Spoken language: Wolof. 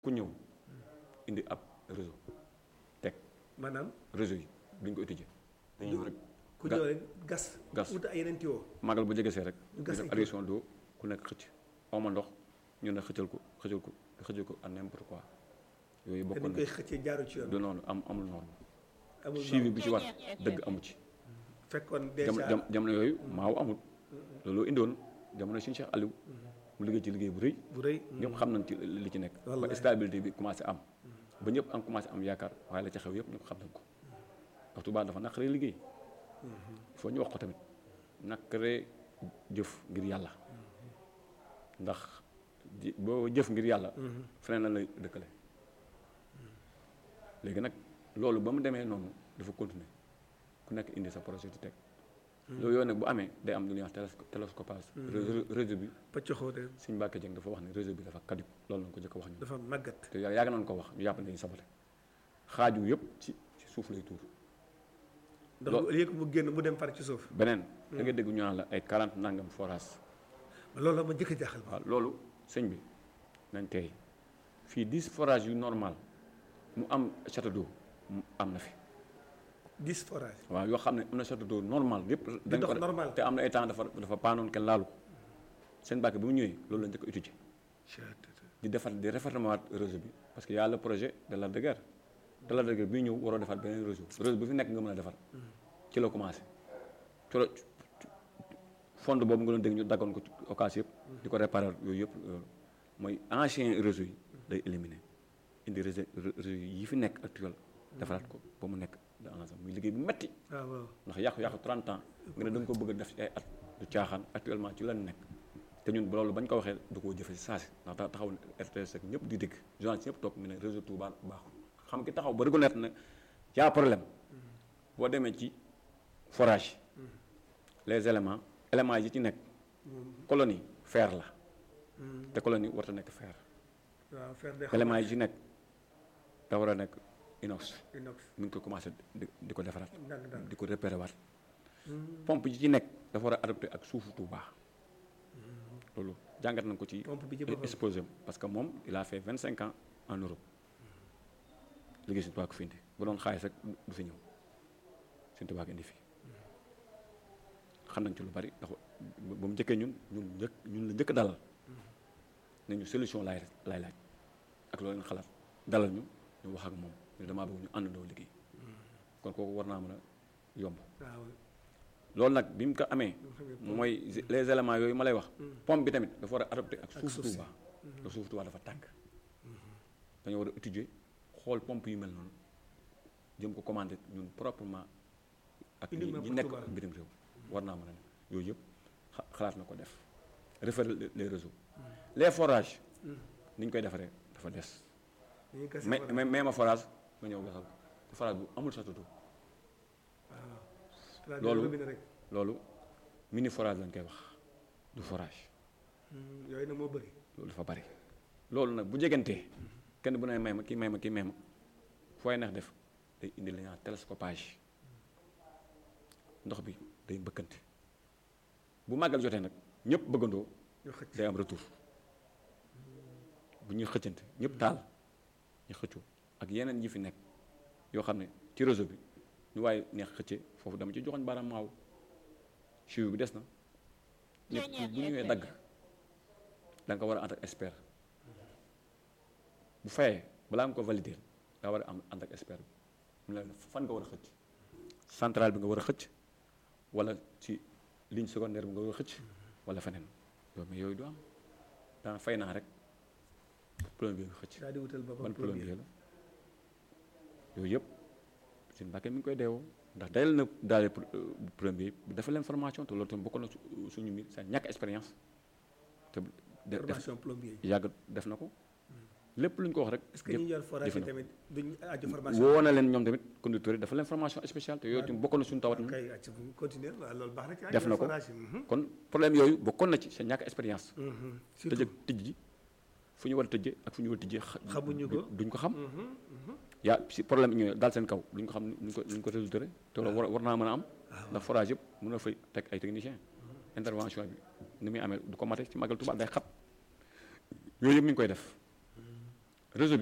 ku ñëw indi ab réseau teg maanaam réseau yi duñ ko étudier dañuy ñëw rek ku ga- ñëw rek gas. gas. wut ay yeneen tuyau. magal bu jege see rek ñu ñu gas def ay adduction d'eau ku nekk xëcc oma ndox ñu ne xëccal ko xëccal ko xëccal ko à n'importe quoi yooyu te bokkoon dañ na koy xëccee jaaru ci yoon. du noonu am amul noonu amul suivi noonu bi ci war dëgg amu ci fekkoon jam déjà jam jamono yooyu maaw amul loolu indiwoon jamono suñu Cheikh Aliou mu liggéey ci liggéey bu rëy bu rëy. ñëpp xam nañ ci li ci nekk ba Wallaay. stabilité bi commencé am ba ñëpp am commencé am yaakaar waaye la ca xew yëpp ñëpp xam nañ ko ndax Touba dafa naqaree liggéey il faut ñu wax ko tamit naqaree jëf ngir yàlla ndax ji- boo jëf ngir yàlla feneen la lay dëkkale léegi nag loolu ba mu demee noonu dafa continuer ku nekk indi sa projet di teg loolu yooyu nag bu amee day am lu ñuy wax télesco- télescopage réseau réseau bi pëccoxoo de Sëñ Mbàkke Jeng dafa wax ne réseau bi dafa kaddu loolu lañ ko jëkk a wax ñu dafa màggat. te yàgg yàgg nañ ko wax ñu jàpp ne dañuy sabote xaaju yëpp ci ci suuf lay tuur ndax Lo- au lieu que mu génn mu dem far ci suuf. beneen da nga dégg ñu naan la ay 40 nangam forage loolu la ma njëkk a jaaxal. waaw loolu sëñ bi nañ tey fii 10 forage yu normal mu am château d'eau mu am na fi 10 forages. waaw yoo xam ne am na château d'eau normal yëpp dañ dox ko normal. te am na ay temps dafa dafa paanoon kenn laalu ko seen Mbàkke bi mu ñëwee loolu la njëkk a étudier di defar di réformer waat réseau bi parce que y a le projet de la de guerre de la de guerre bii ñëw waroo defar beneen réseau réseau bi fi nekk nga mën a defar ci la commencé ci la fond boobu nga doon dégg ñu daggoon ko ci occasion yëpp di ko réparer yooyu yëpp loolu mooy ancien réseau yi day éliminer indi réseau réseau yi fi nekk actuel defaraat ko ba mu nekk de ensemble muy liggéey bu metti waaw waaw. ndax yàqu-yàqu 30 ans nga ne da nga ko bëgg a def ci ay at du caaxaan actuellement ci lan nekk te ñun loolu bañ ko waxee da koo jëfe si saasi ndax ta- taxaw na RTS ak ñëpp di dégg journaliste ñëpp toog mu ne réseau Touba baaxul xam ki taxaw ba reconnaître ne y a problème boo demee ci forage les éléments éléments yi ci nekk colonie fer la te colonie warta nekk fer waaw faire des éléments yi ci nekk da war a nekk inox inox. mi ngi ko commencé di di ko defaraat ndànk-ndànk. di ko repéré waat pompe yi ci nekk dafa war a adopté ak suufu Touba loolu jàngat nañ ko ci pompe bi ci boppam. exposé am parce que moom il a fait vingt cinq ans en Europe liggéey Sëñ Tuubaa ko fi indi bu doon xaalis rek du fi ñëw Sëñ Tuubaa ko indi fii xam nañ ci lu bari ndax ba mu njëkkee ñun ñun njëkk ñun la njëkk dalal ne ñu solution laay laay laaj ak loolu leen xalaat dalal ñu ñu wax ak moom ñu damaa bëgg ñu àndandoo liggéey kon kooku war naa mën a yomb waaw. loolu nag bi mu ko amee xam ne mooy les éléments yooyu ma lay wax pompe bi tamit dafa war a adopté ak Ak suuf suuf si. Touba ndax suuf Touba dafa tàng dañoo war a étudier xool pompe yu mel noonu jëm ko commandé ñun proprement ak ñi Uniquement ñi pour nekk Touba. bitim réew war naa mën a ne yooyu yëpp xa- xalaat na ko def référer les réseaux les forages ni ñu koy defaree dafa des dañuy gas mais forage. mais mais ma forage nga ñëw gasal ko te forage bu amul château d'eau Forage loolu- robinet rek. loolu mini forage lañ koy wax du forage Hmm, yooyu nag moo bëri. loolu dafa bari loolu nag bu jegantee kenn bu ne may ma kii may ma kii may ma fooy neex def day indi li ñuy wax télescopage ndox bi day mbëkkante bu màggal jotee nag ñëpp bëggandoo ñu xëcc. day am retour bu ñuy xëccante ñëpp taal ñu xëccoo ak yeneen yi fi nekk yoo xam ne ci réseau bi ñu waaye neex xëcce foofu dama ci joxoñ baaraam maaw suivi bi des na ñëpp bu ñëwee dagg da nga ko war a ànd ak expert bu fayee balaa nga ko valider daa war a am ànd ak expert bi mu ne la fan nga war a xëcc centrale bi nga war a xëcc wala ci ligne secondaire bi nga war a xëcc wala feneen yow mais yooyu du am daan fay naa rek plombier bi xëcc daal di wutal boppam ban plombier. plombier la yooyu yëpp seen Mbàkke mi ngi koy deewoo ndax dayal na daale plombier bi dafa leen formation te loolu tamit bokk na su- suñu mbir sa ñàkk expérience te de- def formation plombier yi. yàgg def na ko lépp lu ñu ko wax rek est-ce que ñi yor forage yi jëfe na ko. tamit duñ aju formation. woo na leen ñoom tamit conducteurs yi dafa leen formation spéciale te yooyu tamit bokkoon na suñu tawat na kay acca bu continuer waaw loolu baax na ci. def na ko forage yi. mhm, kon problème yooyu bokkoon na ci sa ñàkk expérience mhm, tëj surtout. ak tëj ji fu ñu war a tëjee ak fu ñu war a tëjee xa- Xamuñu ko. duñ ko xam Mhm, mhm. yaa si problème ñëwee daal seen kaw duñ ko xam nuñ ko nuñ ko résulté te loolu war war naa mën a am ndax forage yëpp mën na fay teg ay technicien intervention bi ni muy amee du ko mate ci magal Tuubaa day xat yooyu yëpp mi ngi koy def réseau